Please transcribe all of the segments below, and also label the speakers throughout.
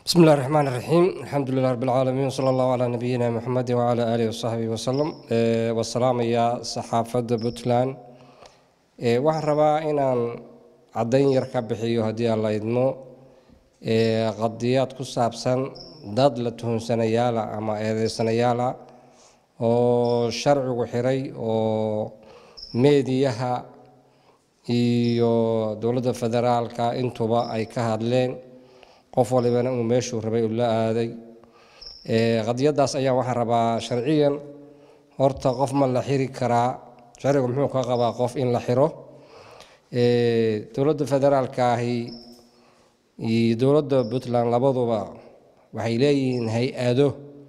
Speaker 1: بسم الله الرحمن الرحيم الحمد لله رب العالمين وصلى الله على نبينا محمد وعلى آله وصحبه وسلم ee wasalaamaya saxaafadda puntland ee waxaan rabaa inaan caddayn yar ka bixiyo haddii aan la idmo ee qadiyaad ku saabsan dad la tuhunsanayaala ama eedeysanayaala oo sharcigu xiray oo meediyaha iyo dowladda federaalka intuba ay ka hadleen qof walibana uu meeshuu rabay uu la aaday qadiyadaas ayaa waxaan rabaa sharciyan horta qof ma la xiri karaa sharcigu muxuu ka qabaa qof in la xiro dowladda federaalka ahi iyo dowladda puntland labaduba waxay leeyihiin hay-ado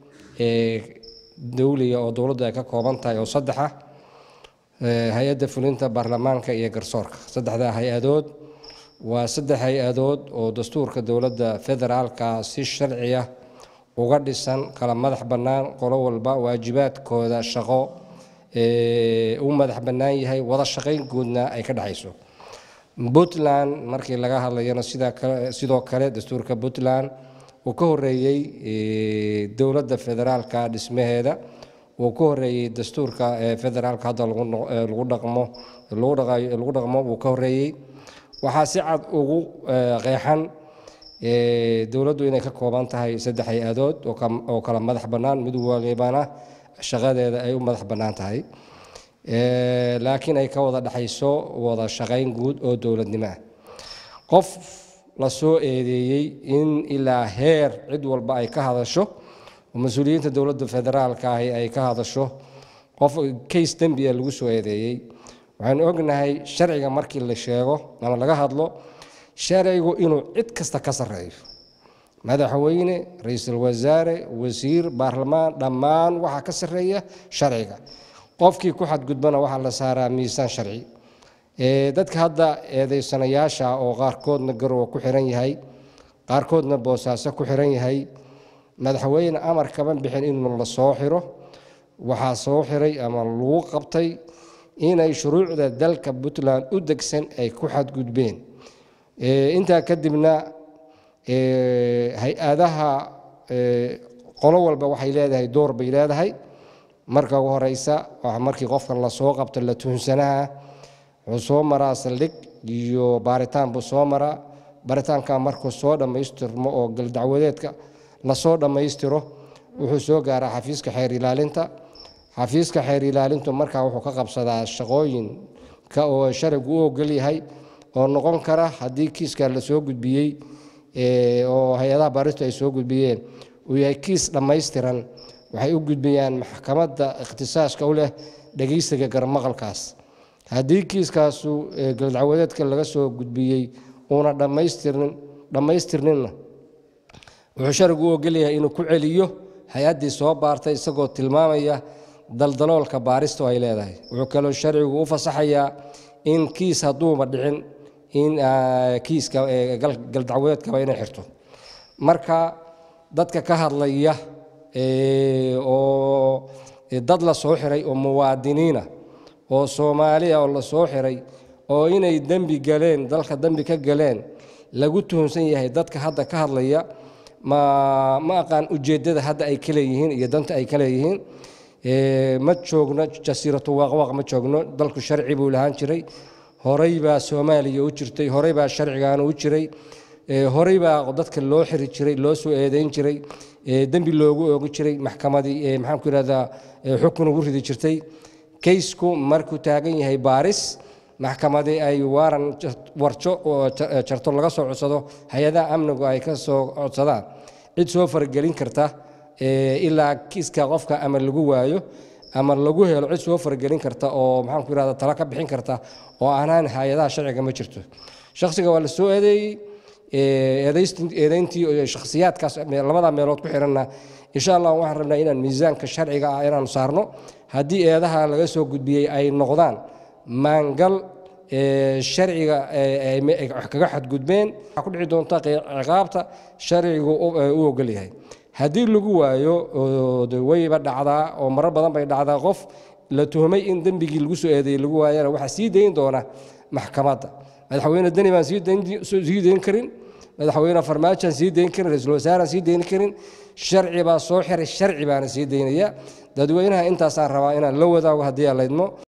Speaker 1: dowliga oo dowladdu ay ka kooban tahay oo saddexa hay-adda fulinta baarlamaanka iyo garsoorka saddexdaa hay-adood waa saddex hay-adood oo dastuurka dowladda federaalka si sharciya uga dhisan kala madax bannaan qolo walba waajibaadkooda shaqo u madax bannaan yahay wada shaqayn guudna ay ka dhexayso puntland markii laga hadlayana sidoo kale dastuurka puntland uu ka horeeyey dowladda federaalka dhismaheeda uu ka horeeyey dastuurka federaalka hadda lagu dhaqmo lagu dhaqmo uu ka horeeyey waxaa si cad ugu qeexan dowladdu inay ka kooban tahay saddex hay-adood oo kala madax bannaan mid walibana shaqadeeda ay u madax bannaan tahay laakiin ay ka wada dhexayso wada shaqayn guud oo dowladnimo ah qof la soo eedeeyey in ilaa heer cid walba ay ka hadasho oo mas-uuliyiinta dowladda federaalka ahi ay ka hadasho qof case dembiya lagu soo eedeeyey waxaanu ognahay sharciga markii la sheego ama laga hadlo sharcigu inuu cid kasta ka sarreeyo madaxweyne ra-iisul wasaare wasiir baarlamaan dhammaan waxaa ka sarreeya sharciga qofkii ku xadgudbana waxaa la saaraa miisaan sharci dadka hadda eedeysanayaasha oo qaarkoodna garowa ku xiran yahay qaarkoodna boosaaso ku xiran yahay madaxweyne amar kama bixin inuu la soo xiro waxaa soo xiray ama lagu qabtay inay shuruucda dalka puntland u degsan ay ku xadgudbeen intaa kadibna hay-adaha qolo walba waxay leedahay door bay leedahay marka ugu horeysa markii qofkan lasoo qabto la tuhunsanaha wuxuu soo maraa saldhig iyo baaritaan buu soo maraa baaritaanka markuu soo dhammaystirmo oo galdacwadeedka lasoo dhammaystiro wuxuu soo gaaraa xafiiska xeer ilaalinta xafiiska xeer ilaalintu markaa wuxuu ka qabsadaa shaqooyinka oo sharcigu u ogol yahay oo noqon kara haddii kiiska la soo gudbiyey oo hay-adaha baaristu ay soo gudbiyeen uu yahay kiis dhammaystiran waxay u gudbiyaan maxkamadda ikhtisaaska u leh dhegeysiga garmaqalkaas haddii kiiskaasu galdacwadeedka laga soo gudbiyey uuna dhammaystirnin dhammaystirninna wuxuu sharcigu u ogol yahay inuu ku celiyo hay-addii soo baartay isagoo tilmaamaya daldaloolka baaristu ay leedahay wuxuu kaloo sharcigu u fasaxayaa in kiis hadduuba dhicin in kiiska galdacwadeedkaba inay xirto marka dadka ka hadlaya oo dad la soo xiray oo muwaadiniina oo soomaaliya oo la soo xiray oo inay dembi galeen dalka dembi ka galeen lagu tuhunsan yahay dadka hadda ka hadlaya ma ma aqaan ujeeddada hadda ay ka leeyihiin iyo danta ay ka leeyihiin ma joogno jasiiratu waaqwaaq ma joogno dalku sharci buu lahaan jiray horey baa soomaaliya u jirtay horey baa sharcigaana u jiray horey baa dadka loo xiri jiray loo soo eedeyn jiray dembi loogu oogi jiray maxkamadii maxaanku yidhahdaa xukun ugu ridi jirtay kaysku markuu taagan yahay baaris maxkamadii ay waaran warjo oo jarto laga soo codsado hay-adaha amnigu ay ka soo codsadaan cid soo faragelin karta ilaa kiiska qofka ama lagu waayo ama lagu helo cid soo faragelin karta oo maxaanku yidhahda talo ka bixin karta oo aanaan hay-adaha sharciga ma jirto shakhsiga waa la soo eedeeyey eedeyntii shakhsiyaadkaas labada meelood ku xiranna insha allah waxaan rabnaa inaan miisaanka sharciga ah inaanu saarno haddii eedaha laga soo gudbiyey ay noqdaan maangal sharciga kaga xadgudbeen waxaa ku dhici doonta ciqaabta sharcigu u ogol yahay haddii lagu waayo wayba dhacdaa oo marar badan bay dhacdaa qof la tuhmay in dembigii lagu soo eedeeyey lagu waayana waxaa sii dayn doona maxkamadda madaxweyne deni baan sii dayn karin madaxweyne farmaajaan sii dayn karin ra-iisul wasaaraan sii dayn karin sharci baa soo xiray sharci baana sii daynaya dadweynaha intaasaan rabaa inaan la wadaago haddii aan laydmo